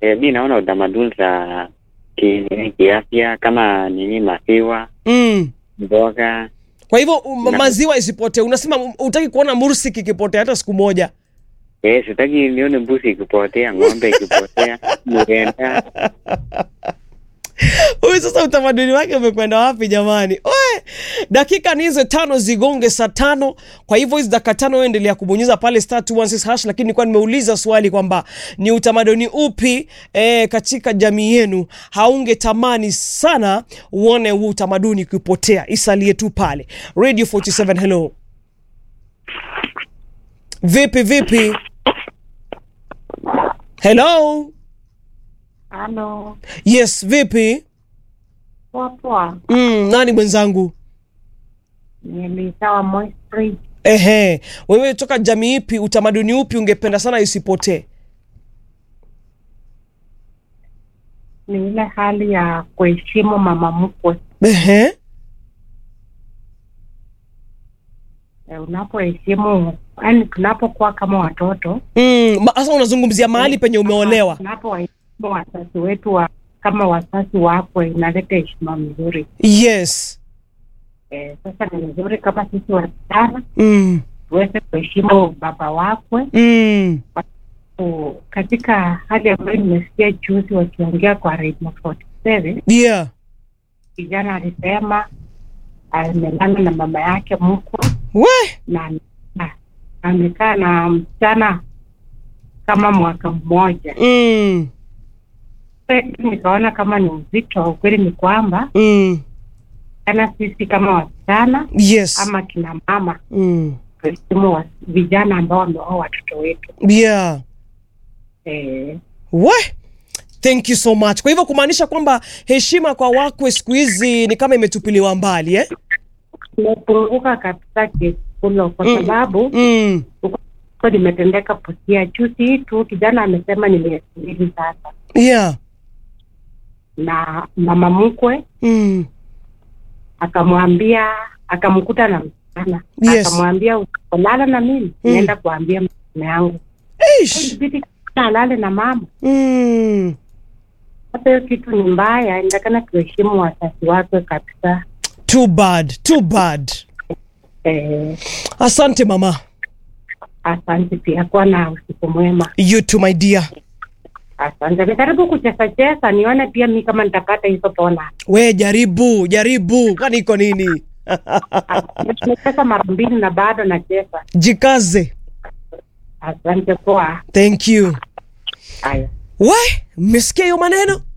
eh, mi naona utamaduni za ki- kiafya kama nini maziwa mm. mboga kwa hivyo um, Na- maziwa isipotee unasema um, utaki kuona mursik ikipotea hata siku moja eh, sitaki nione mbuzi ikipotea ng'ombe ikipotea mrenda huyu sasa utamaduni wake umekwenda wapi jamani Oe, dakika ni hizo tano zigonge saa tano kwa hivyo hizi dakika tano wewe endelea kubonyeza pale star 216 hash lakini nilikuwa nimeuliza swali kwamba ni utamaduni upi eh, katika jamii yenu haungetamani sana uone huu utamaduni ukipotea isalie tu pale radio 47 hello vipi vipi hello Halo, yes vipi poa poa. mm, nani mwenzangu Nilisawa Moistri. Ehe, wewe toka jamii ipi, utamaduni upi ungependa sana isipotee? Ni ile hali ya kuheshimu mama mkwe. Ehe, E, unapoheshimu yani, tunapokuwa kama watoto mm, ma- sasa unazungumzia mahali penye umeolewa. tunapowaheshimu wazazi wetu wa, kama wazazi wakwe, inaleta heshima mzuri. Yes. E, sasa ni vizuri kama sisi wasichana Mm, tuweze kuheshimu baba wakwe. mm, U- Katika hali ambayo nimesikia juzi wakiongea kwa Radio 47 yeah. kijana alisema amelala na mama yake mkwe We, na na amekaa na msichana kama mwaka mmoja. mm, Sasa Nikaona kama ni uzito. Ukweli ni kwamba mm, kana sisi kama wasichana yes. ama kina mama Mm, tuheshimu wa- vijana ambao wameoa watoto wetu yeah. eh, We, thank you so much. Kwa hivyo kumaanisha kwamba heshima kwa wakwe siku hizi ni kama imetupiliwa mbali eh? imepunguka kabisa kiasi kulo kwa Mm. sababu Mm, kwa limetendeka Busia juzi hii tu, kijana amesema ni miezi mbili sasa, yeah. na mama mkwe Mm, akamwambia akamkuta na msichana Yes. akamwambia usipolilala na mimi Mm. naenda kuambia mama yangu Eish. ilibidi kijana alale na mama Mm. sasa hiyo kitu ni mbaya inatakana tuheshimu wazazi wake kabisa Too bad, too bad. eh, Asante mama. asante pia kuwa na usiku mwema You too my dear. asante nikaribu kucheza cheza nione pia mi kama nitapata hizo pona We jaribu, jaribu. Kwani iko nini? nimecheza mara mbili na bado nacheza Jikaze. asante poa Thank you. haya We, mmesikia hiyo maneno?